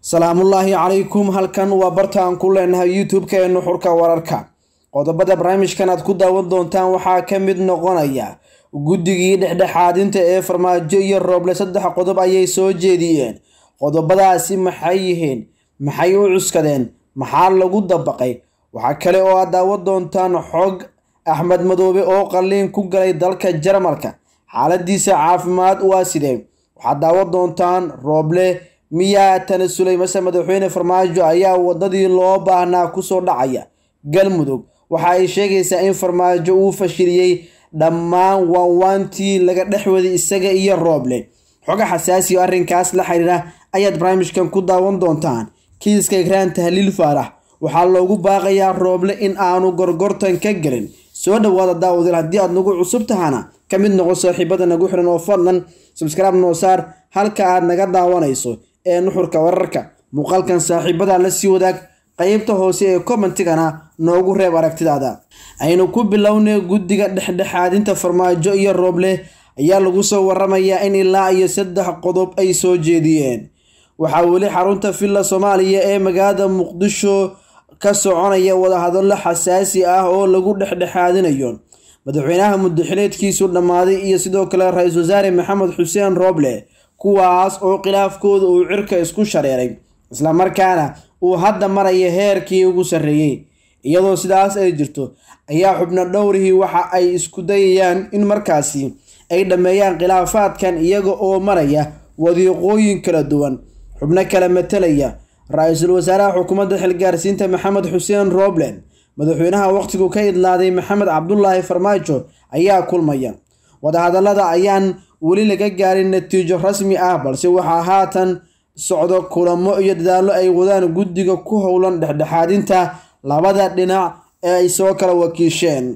salaamullaahi calaykum halkan waa barta aan ku leenahay youtube-ka ee nuxurka wararka qodobada barnaamijkan aad ku daawan doontaan waxaa ka mid noqonaya guddigii dhexdhexaadinta ee farmaajo iyo rooble saddex qodob ayay soo jeediyeen qodobadaasi maxay yihiin maxay u cuskadeen maxaa lagu dabaqay waxaa kale oo aad daawan doontaan xog axmed madoobe oo qalliin ku galay dalka jarmalka xaaladiisa caafimaad waa sidee waxaad daawan doontaan rooble miyaa tanasulay mase madaxweyne farmaajo ayaa wadadii loo baahnaa kusoo dhacaya galmudug waxa ay sheegaysaa in farmaajo uu fashiliyey dhammaan waanwaantii laga dhexwaday isaga iyo rooble xoga xasaasi oo arrinkaas la xiriira ayaad barnaamijkan ku daawan doontaan kiiska ikraan tahliil faarax waxaa loogu baaqayaa rooble in aanu gorgortan ka gelin soo dhawaada daawadil haddii aad nagu cusub tahana ka mid noqo saaxiibada nagu xiran oo fadlan subscribe noo saar halka aad naga daawanayso ee nuxurka wararka muuqaalkan saaxiibada la sii wadaag qeybta hoose ee commentigana noogu reeb aragtidaada aynu ku bilownay guddiga dhexdhexaadinta farmaajo iyo rooble ayaa lagu soo waramayaa in ilaa iyo saddex qodob ay soo jeediyeen waxaa weli xarunta villa soomaaliya ee magaalada muqdisho ka soconaya wadahadallo xasaasi ah oo lagu dhexdhexaadinayo madaxweynaha muddaxileedkiisu dhammaaday iyo sidoo kale ra-iisul wasaare maxamed xuseen rooble kuwaas oo khilaafkooda uu cirka isku shareeray islamarkaana uu hadda maraya heerkii ugu sarreeyey iyadoo sidaas ay jirto ayaa xubno dhowrihii waxa ay isku dayayaan in markaasi ay dhammeeyaan khilaafaadkan iyaga oo maraya wadiiqooyin kala duwan xubno kala matalaya ra-iisul wasaaraha xukuumadda xilgaarsiinta maxamed xuseen rooblen madaxweynaha waqtigu ka idlaaday maxamed cabdulaahi farmaajo ayaa kulmaya wadahadallada ayaan weli laga gaarin natiijo rasmi ah balse waxaa haatan socdo kulamo iyo dadaallo ay wadaan guddiga ku howlan dhexdhexaadinta labada dhinac ee ay soo kala wakiisheen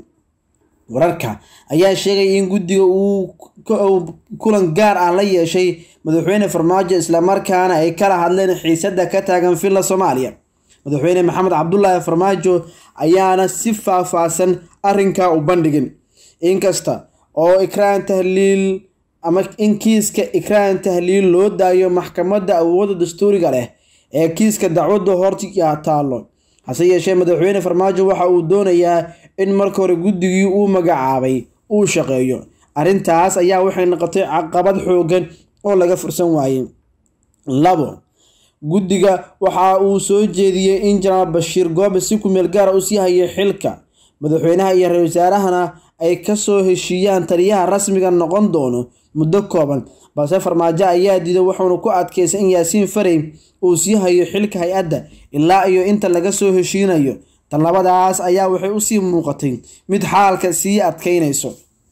wararka ayaa sheegaya in guddiga uu kulan gaar ah la yeeshay madaxweyne farmaajo islamarkaana ay kala hadleen xiisada ka taagan villa soomaaliya madaxweyne maxamed cabdulaahi farmaajo ayaana si faahfaahsan arrinkaa u bandhigin inkasta oo ikraan tahliil ama in kiiska ikraan tahliil loo daayo maxkamadda awoodda dastuuriga leh ee kiiska dacwadda hortiga taallo hase yeeshee madaxweyne farmaajo waxa uu doonayaa in marka hore guddigii uu magacaabay uu shaqeeyo arrintaas ayaa waxay noqotay caqabad xoogan oo laga fursan waayey labo guddiga waxa uu soo jeediyey in jenaraal bashiir goobe si kumeel gaara u sii hayay xilka madaxweynaha iyo ra-isul wasaarahana ay kasoo heshiiyaan taliyaha rasmiga noqon doono muddo kooban balse farmaajo ayaa diiday wuxuuna ku adkaysay in yaasiin farey uu sii hayo xilka hay-adda ilaa iyo inta laga soo heshiinayo tan labadaas ayaa waxay usii muuqatay mid xaalka sii adkaynayso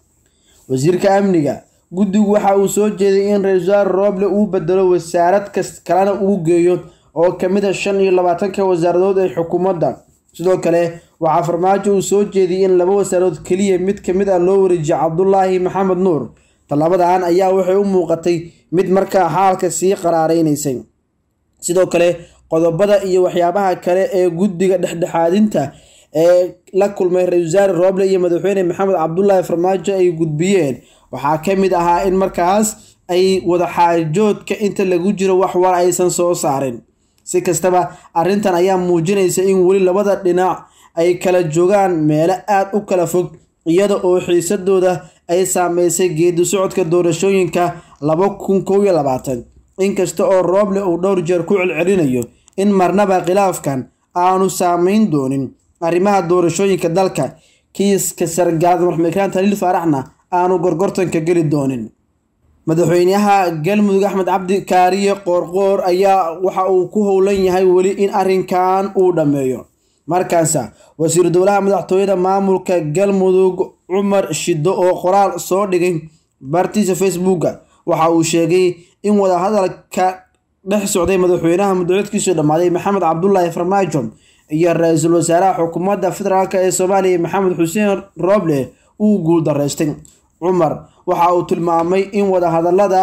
wasiirka amniga guddigu waxa uu soo jeeday in ra-isul wasaare rooble uu bedelo wasaarad kas kalena uu geeyo oo kamid a shan iyo labaatanka wasaaradood ee xukuumadda sidoo kale waxaa farmaajo uu soo jeediyey in laba wasaarood keliya mid kamid ah loo wareejiyo cabdulaahi maxamed nuur tallabadan ayaa waxay u muuqatay mid markaa xaalka sii qaraareynaysa sidoo kale qodobada iyo waxyaabaha kale ee guddiga dhexdhexaadinta ee la kulmay ra-isul wasaare rooble iyo madaxweyne maxamed cabdulaahi farmaajo ay gudbiyeen waxaa ka mid ahaa in markaas ay wadaxaajoodka inta lagu jiro wax war aysan soo saarin si kastaba arrintan ayaa muujinaysa in weli labada dhinac ay kala joogaan meelo aada u kala fog iyada oo xiisadooda ay saameysay geedi socodka doorashooyinka laba kun kow iyo labaatan inkasta oo rooble uu dhowr jeer ku celcelinayo in marnaba khilaafkan aanu saameyn doonin arrimaha doorashooyinka dalka kiiska sargaalada marxumed ikraan taliil faaraxna aanu gorgortanka geli doonin madaxweynaha galmudug axmed cabdi kaariye qoorqoor ayaa waxa uu ku howlan yahay weli in arrinkan uu dhammeeyo markaasa wasiiru dowlaha madaxtooyada maamulka galmudug cumar shiddo oo qoraal soo dhigay bartiisa facebooka waxa uu sheegay in wadahadalka dhex socday madaxweynaha muddacidkiisu dhammaaday maxamed cabdulaahi farmaajo iyo ra-iisul wasaaraha xukuumadda federaalk ee soomaaliya maxamed xuseen rooble uu guuldaraystay cumar waxa uu tilmaamay in wadahadalada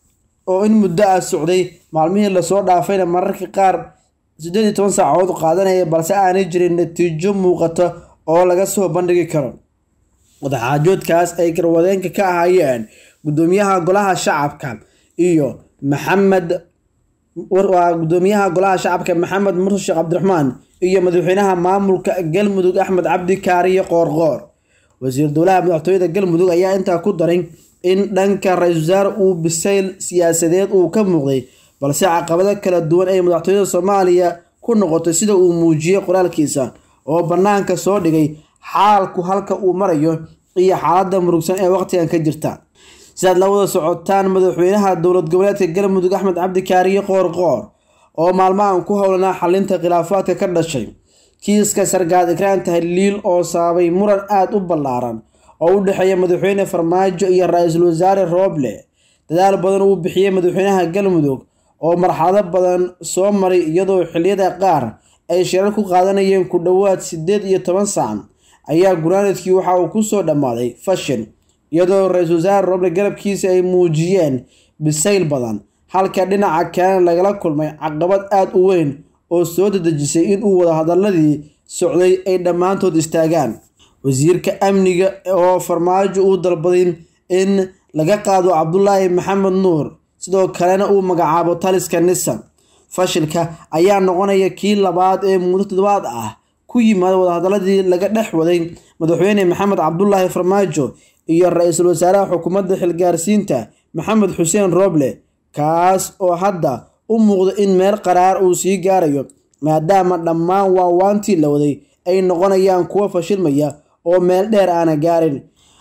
oo in muddo ah socday maalmihii lasoo dhaafayna mararka qaar siddeed iyo toban saacadood qaadanaya balse aanay jirin natiijo muuqata oo laga soo bandhigi karo wadaxaajoodkaas ay garwadeenka ka ahaayeen guddoomiyaha golaha shacabka iyo maxamed waa gudoomiyaha golaha shacabka maxamed mursi sheekh cabdiraxmaan iyo madaxweynaha maamulka galmudug axmed cabdi kaariye qoorqoor wasiir dowlaha madaxtooyada galmudug ayaa intaa ku daray in dhanka ra-iisul wasaare uu bisayl siyaasadeed uu ka muuqday balse caqabado kala duwan ay madaxtooyada soomaaliya ku noqotay sida uu muujiyey qoraalkiisa oo bannaanka soo dhigay xaalku halka uu marayo iyo xaaladda murugsan ee waqtigan ka jirta sidaad la wada socotaan madaxweynaha dowlad goboleedka galmudug axmed cabdi kaariye qoorqoor oo maalmahan ku howlanaa xalinta khilaafaadka ka dhashay kiiska sargaad ikraan tahliil oo sababay muran aada u ballaaran oo u dhexeeya madaxweyne farmaajo iyo ra-iisul wasaare rooble dadaal badan uu bixiyey madaxweynaha galmudug oo marxalado badan soo maray iyadoo xiliyada qaar ay shirar ku qaadanayeen ku dhowaad siddeed iyo toban saac ayaa gunaanadkii waxa uu kusoo dhammaaday fashil iyadoo ra-iisul wasaare rooble garabkiisa ay muujiyeen bisayl badan halka dhinaca kalena lagala kulmay caqabad aada u weyn oo soo dadejisay inuu wadahadaladii socday ay dhammaantood istaagaan wasiirka amniga oo farmaajo uu dalbaday in laga qaado cabdulaahi maxamed nuur sidoo kalena uu magacaabo taliska nisa fashilka ayaa noqonaya kii labaad ee muddo toddobaad ah ku yimaada wadahadaladii laga dhex waday madaxweyne maxamed cabdulaahi farmaajo iyo ra-iisul wasaaraha xukuumadda xilgaarsiinta maxamed xuseen rooble kaas oo hadda u muuqda in meel qaraar uu sii gaarayo maadaama dhammaan waawaantii la waday ay noqonayaan kuwo fashilmaya oo meel dheer aana gaarin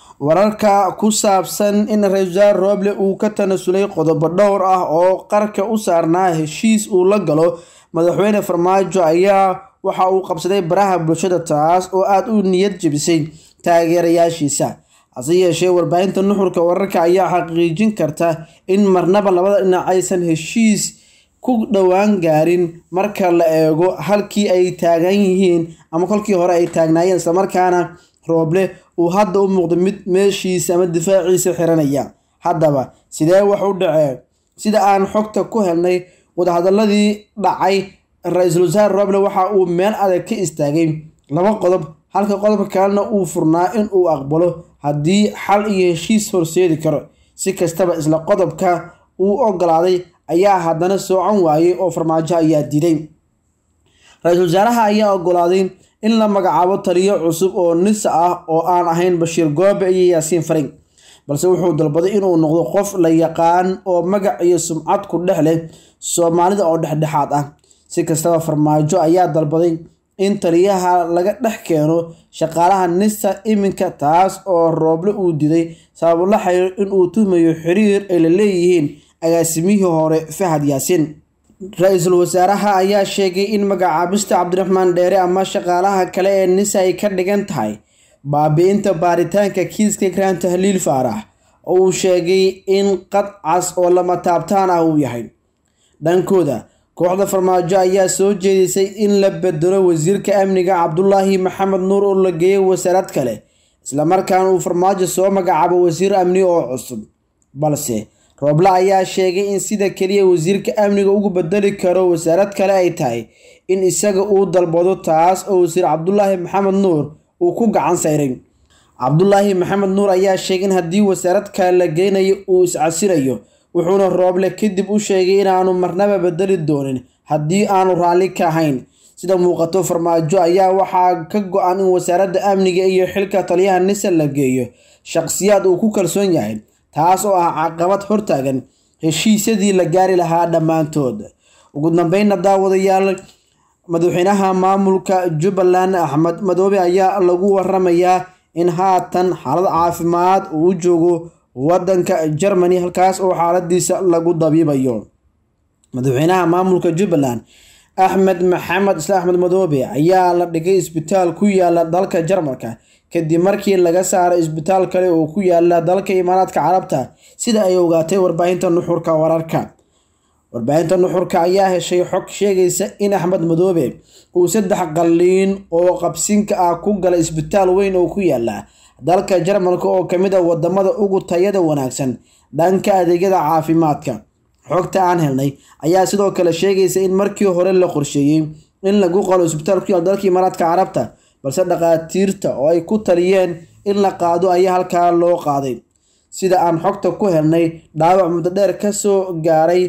wararka ku saabsan in ra-iisul wasaare rooble uu ka tanasulay qodobo dhowr ah oo qarka u saarnaa heshiis uu la galo madaxweyne farmaajo ayaa waxa uu qabsaday baraha bulshada taas oo aada u niyad jebisay taageerayaashiisa hase yeeshee warbaahinta nuxurka wararka ayaa xaqiijin karta in marnaba labada dhinac aysan heshiis ku dhowaan gaarin marka la eego halkii ay taagan yihiin ama kolkii hore ay taagnaayeen islamarkaana rooble uu hadda u muuqdo mid meeshiisa ama difaaciisa xiranaya haddaba sidee wax u dhacee sida aan xogta ku helnay wadahadaladii dhacay ra-iisul wasaare rooble waxa uu meel adag ka istaagay laba qodob halka qodobka kalena uu furnaa in uu aqbalo haddii xal iyo heshiis horseedi karo si kastaba isla qodobka uu ogolaaday ayaa haddana soocan waayay oo farmaajo ayaa diiday ra-iisul wasaaraha ayaa ogolaaday in la magacaabo taliyo cusub oo nisa ah oo aan ahayn bashiir goobe iyo yaasiin farig balse wuxuu dalbaday inuu noqdo qof la yaqaan oo magac iyo sumcad ku dhex leh soomaalida oo dhexdhexaad ah si kastaba farmaajo ayaa dalbaday in taliyaha laga dhex keeno shaqaalaha nisa iminka taas oo rooble uu diday sababo la xiriir inuu tuhmayo xiriir ay la leeyihiin agaasimihii hore fahad yaasiin ra-iisul wasaaraha ayaa sheegay in magacaabista cabdiraxmaan dheere ama shaqaalaha kale ee nisa ay ka dhigan tahay baabi-inta baaritaanka kiiska ikraan tahliil faarax oo uu sheegay in qad cas oo lama taabtaan ah uu yahay dhankooda kooxda farmaajo ayaa soo jeedisay in la bedelo wasiirka amniga cabdulaahi maxamed nuur oo la geeyay wasaarad kale islamarkaana uu farmaajo soo magacaabo wasiir amni oo cusub balse rooble ayaa sheegay in sida keliya wasiirka amniga ugu bedeli karo wasaarad kale ay tahay in isaga uu dalbado taas oo wasiir cabdulaahi maxamed nuur uu ku gacan sayray cabdulaahi maxamed nuur ayaa sheegay in haddii wasaarad kale la geynayo uu iscasirayo wuxuuna rooble kadib u sheegay inaanu marnaba bedeli doonin haddii aanu raalli ka ahayn sida muuqato farmaajo ayaa waxaa ka go-an in wasaaradda amniga iyo xilka taliyaha nisa la geeyo shaqsiyaad uu ku kalsoon yahay taas oo ah caqabad hortaagan heshiisyadii la gaari lahaa dhammaantood ugu dambeynna daawadayaal madaxweynaha maamulka jubbaland axmed madoobe ayaa lagu waramayaa in haatan xaalad caafimaad uu u joogo wadanka germany halkaas oo xaaladiisa lagu dabiibayo madaxweynaha maamulka jubbaland axmed maxamed isla axmed madoobe ayaa la dhigay isbitaal ku yaala dalka jarmalka kadib markii laga saaray isbitaal kale oo ku yaala dalka imaaraadka carabta sida ay ogaatay warbaahinta nuxurka wararka warbaahinta nuxurka ayaa heshay xog sheegaysa in axmed madoobe uu saddex qalliin oo qabsinka ah ku galay isbitaal weyn oo ku yaala dalka jarmalka oo kamid a wadamada ugu tayada wanaagsan dhanka adeegyada caafimaadka xogta aan helnay ayaa sidoo kale sheegaysa in markii hore la qorsheeyey in lagu qalo isbitaal ku yaal dalka imaaraadka carabta balse dhakhaatiirta oo ay ku taliyeen in la qaado ayaa halkaa loo qaaday sida aan xogta ku helnay dhaawac muddo dheer kasoo gaaray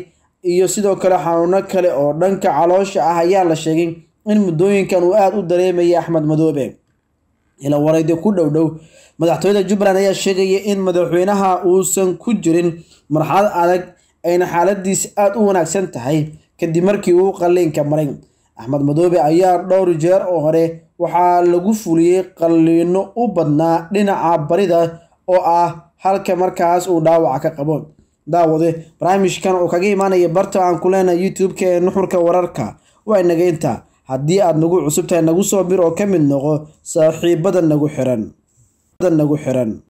iyo sidoo kale xanuuno kale oo dhanka caloosha ah ayaa la sheegay in muddooyinkan uu aada u dareemayay axmed madoobe ila waraydi ku dhow dhow madaxtooyada jubbaland ayaa sheegaya in madaxweynaha uusan ku jirin marxalad adag ayna xaaladiisa aada u wanaagsan tahay kadib markii uu qalliinka maray axmed madoobe ayaa dhowr jeer oo hore waxaa lagu fuliyey qalliino u badnaa dhinaca barida oo ah halka markaas uu dhaawaca ka qabo daawade barnaamijkan oo kaga imaanaya barta aan ku leenahay youtube-ka ee nuxurka wararka waa inaga inta haddii aada nagu cusub tahay nagu soo bir oo ka mid noqo saaxiibada nagu xiran nagu xiran